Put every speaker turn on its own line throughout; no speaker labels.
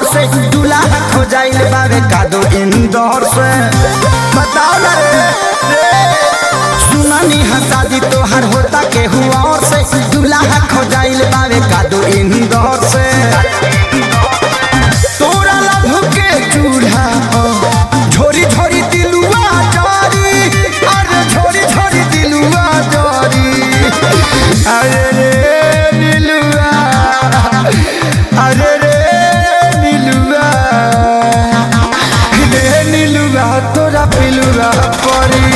से दूल्हा खो जाइल बावे कादो इंदौर से बताओ ना रे रे सुनानी हा शादी तोहर होता के हुआ और से दूल्हा खो जाइल बावे कादो इंदौर से तोरा लभ के चूल्हा पर झोरी झोरी दिलुआ जारी अरे झोरी झोरी दिलुआ जारी अरे रे नीलुआ अरे रे नीलुआ रे नीलुआ तोरा पिलुआ परी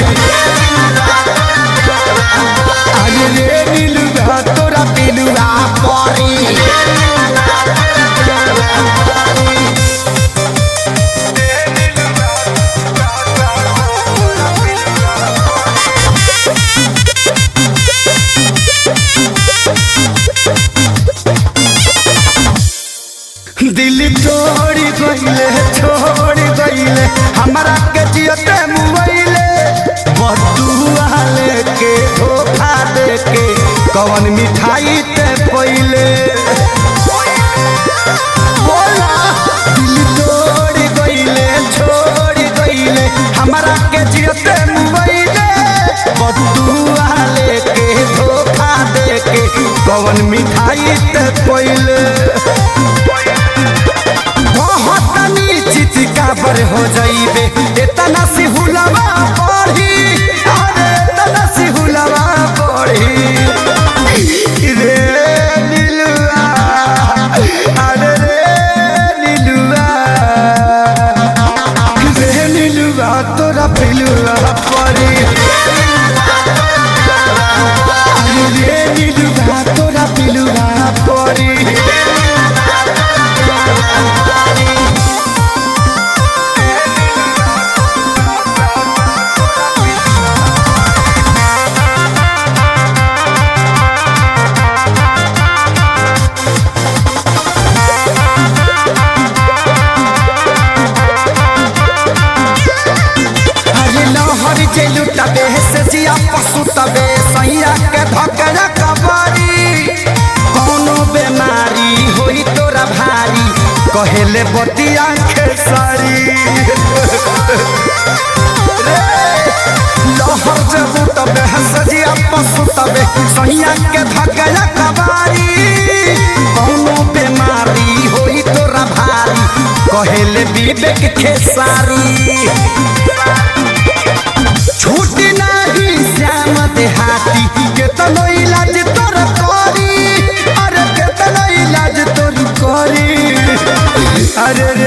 अरे रे नीलुआ तोरा पिलुआ परी दिल तोड़ी गईले छोड़ी गईले हमारा के जियते मुआइले बदुआ लेके धोखा देके कवन मिठाई ते पहिले बोला दिल तोड़ी गईले छोड़ी गईले हमारा के जियते मुआइले बदुआ लेके धोखा देके कवन मिठाई ते पहिले बहुत नीचित काबर हो जाइबे इतना सी हुलवा पढ़ी अरे इतना सी हुलवा पढ़ी रे नीलुआ अरे रे नीलुआ रे नीलुआ तोरा पिलुआ पढ़ी अरे रे नीलुआ तोरा पिलुआ पढ़ी अरे लहर जे लुटबे से जिया पशु तबे सैया के धकरा कबरी कोनो बेमारी होई तोरा भारी कहेले बतिया खेसारी लहर जे लुटबे से जिया पशु तबे सैया के धकरा कबरी कोनो बेमारी होई तोरा भारी कहेले विवेक खेसारी छूटी नाही श्याम देहाती केतनो इलाज तोर करी अरे केतनो इलाज तोर करी अरे